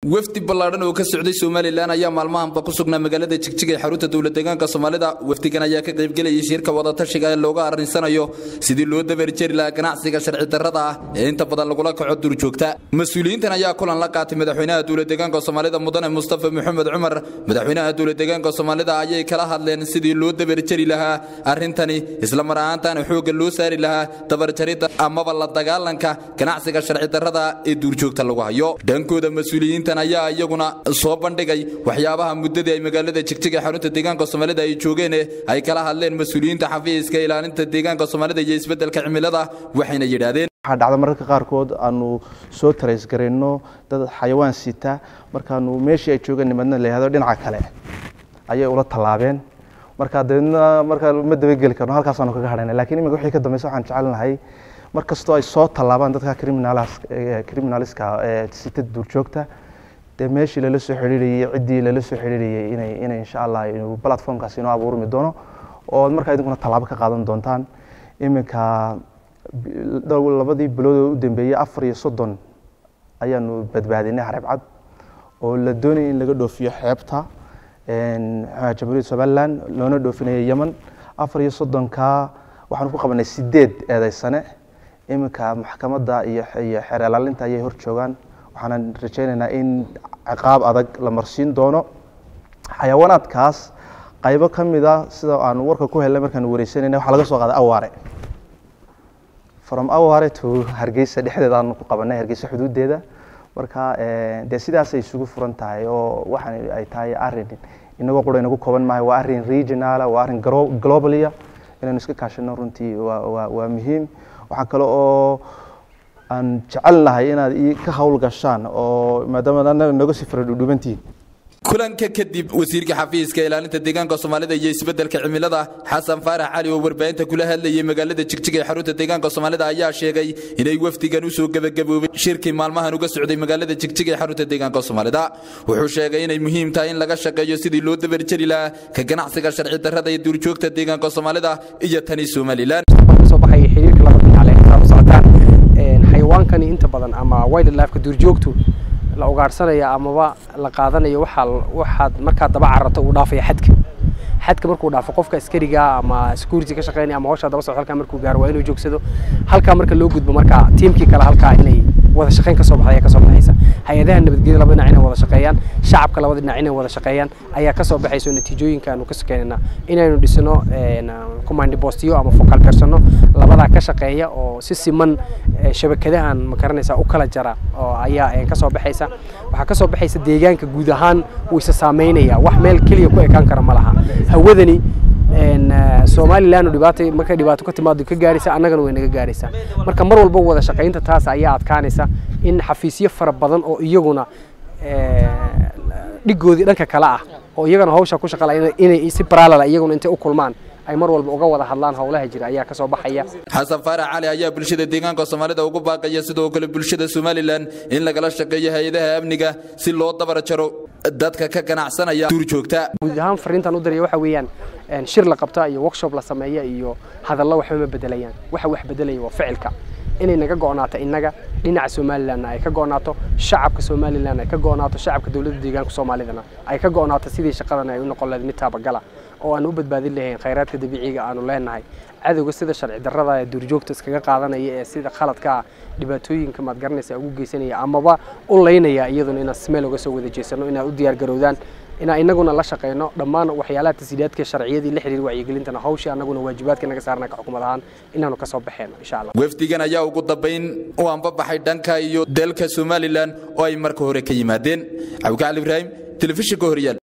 wafdi ballaadhan oo ka socday somalilan ayaa maalmahanba ku sugnaa magaalada jigjig ee xarunta dowladdeegaanka soomaalida wafdigan ayaa ka qaybgelayay shirka wadatashiga ee looga arrinsanayo sidii loo dabarjeri lahaa ganacsiga sharci darrada ah ee inta badan lagula kaco durjoogta mas-uuliyiintan ayaa kulan la qaatay madaxweynaha dowladdeegaanka soomaalida mudane mustafa maxamed cumar madaxweynaha dowladdeegaanka soomaalida ayay kala hadleen sidii loo dabarjeri lahaa arrintani isla mar ahaantaana xoogga loo saari lahaa dabarjaridda amaba la dagaalanka ganacsiga sharci darrada ee duurjoogta lagu hayo dhankooda mas-uuliyiinta ayaa iyaguna soo bandhigay waxyaabaha muddadii ay magaalada jigjig ee xarunta deegaanka soomaalida ay joogeen ay kala hadleen mas-uuliyiinta xafiiska ilaalinta deegaanka soomaalida iyo isbeddelka cimilada waxayna yidhaahdeen waxaa dhacda mararka qaarkood aanu soo tarays garayno dad xayawaan sita markaanu meeshii ay joogeen nimadna la yihahdo dhinaca kale ayay ula tallaabeen marka dabeedna markaa ma dabageli karno halkaasaanu kaga hadhayna lakiin imika wixii ka dambaysa waxaan jecelnahay mar kastoo ay soo tallaabaan dadka criminaliska ee sita duurjoogta dee meeshii lala soo xidhiirayey ciddii lala soo xidhiirayey inay inay insha allah inuu platformkaasi inoo abuurmi doono oo markaa idinkuna tallaabo ka qaadan doontaan iminka labadii bilood oo u dambeeyey afar iyo soddon ayaanu badbaadinay xareeb cad oo la doonayay in laga dhoofiyo xeebta jamhuuriyadda somaliland loona dhoofinaya yemen afar iyo soddonkaa waxaanu ku qabanay sideed eedeysane iminka maxkamadda iyo iyo xeer ilaalinta ayay hor joogaan waxaanan rajaynaynaa in ciqaab adag la marsiin doono xayawaanaadkaas qaybo ka mida sida aanu warka ku helnay markaanu wareysanayna waxaa laga soo qaaday awaare from awaare to hargeysa dhexdeeda aanu ku qabanay hargeysa xuduudeeda marka dee sidaasay isugu furan tahay oo waxaan ay tahay arrin inagoo qura inagu kooban maayo waa arrin regionala waa arrin globalia inaynu iska kaashano runtii waa waa muhiim waxaa kale oo aan jecelnahay inaad ka hawl gashaan oo maadaama anaga nooga sii fara dhudhubantihiin kulanka kadib wasiirka xafiiska ilaalinta deegaanka soomaalida iyo isbeddelka cimilada xasan faarax cali oo warbaahinta kula hadlayay magaalada jigjig ee xarunta deegaanka soomaalida ayaa sheegay inay wafdigan usoo gebagaboobay shirkii maalmahan uga socday magaalada jigjig ee xarunta deegaanka soomaalida wuxuu sheegay inay muhiim tahay in laga shaqeeyo sidii loo dabarjeri lahaa ka ganacsiga sharci darrada ee duurjoogta deegaanka soomaalida iyo tani somalilan xayawaankani inta badan ama wildlifeka duurjoogtu la ugaadhsanaya amaba la qaadanayo waxaad markaa daba carato uu dhaafaya xadka xadka markuu dhaafo qofka askariga ama security ka shaqeynaya ama hawshaa daba socdo halkaa markuu gaaro waa inuu joogsado halkaa marka loo gudbo markaa tiimkii kale halkaa inay wada shaqeyn kasoo baxday ayaa kasoo baxaysa hay-adaha nabadgelyada laba dhinac inay wada shaqeeyaan shacabka labada dhinac inay wada shaqeeyaan ayaa kasoo baxaysa oo natiijooyinka aanu ka sokeynayna inaynu dhisno command postiyo ama focal personno labadaa ka shaqeeya oo si siman shabakadahan ma garanaysaa u kala jara oo ayaa kasoo baxaysa waxaa kasoo baxaysa deegaanka guud ahaan wuu isa saameynaya wax meel keliya ku ekaan kara ma laha hawadani somalilan dhibaata markay dhibaato ka timaado ka gaaraysa annagana way naga gaaraysaa marka mar walba wada shaqaynta taas ayaa adkaanaysa in xafiisyo fara badan oo iyaguna dhigoodii dhanka kale ah oo iyagana hawsha ku shaqala inay si parallel iyaguna intay u kulmaan ay mar walba uga wada hadlaan howlaha jira ayaa kasoo baxaya xasan faarax cali ayaa bulshada deegaanka soomaalida ugu baaqaya sidoo kale bulshada somalilan in lagala shaqeeyo hay-adaha amniga si loo dabar jaro dadka ka ganacsanaya duurjoogta guud ahaan fariintan u diraya waxa weeyaan shir la qabta iyo workshop la sameeya iyo hadallo waxba ma bedelayaan waxa wax bedelaya waa ficilka inay naga go'naato innaga dhinaca somalilanna ay ka go'naato shacabka somalilan ay ka go'naato shacabka dowladda deegaanka soomaalidana ay ka go'naato sidii shaqadan ay u noqon lahayd mid taabagala oo aan u badbaadin lahayn khayraadka dabiiciga aanu leenahay cadowga sida sharci darrada ee duurjoogta iskaga qaadanaya ee sida khaladka dhibaatooyinka maad garanaysa ugu geysanaya amaba u laynaya iyaduna inaan smeel uga soo wada jeesano inaad u diyaar garowdaan inaan inaguna la shaqeyno dhammaan waxyaalaha tashiilaadka sharciyadii la xiriir wacyigelintana hawshii annaguna waajibaadka naga saarna ka xukumad ahaan inaanu kasoo baxeeno insha allah wafdigan ayaa ugu dambayn u anbabaxay dhanka iyo dalka somalilan oo ay marka hore ka yimaadeen cabdicali ibraahim telefishinka horyaal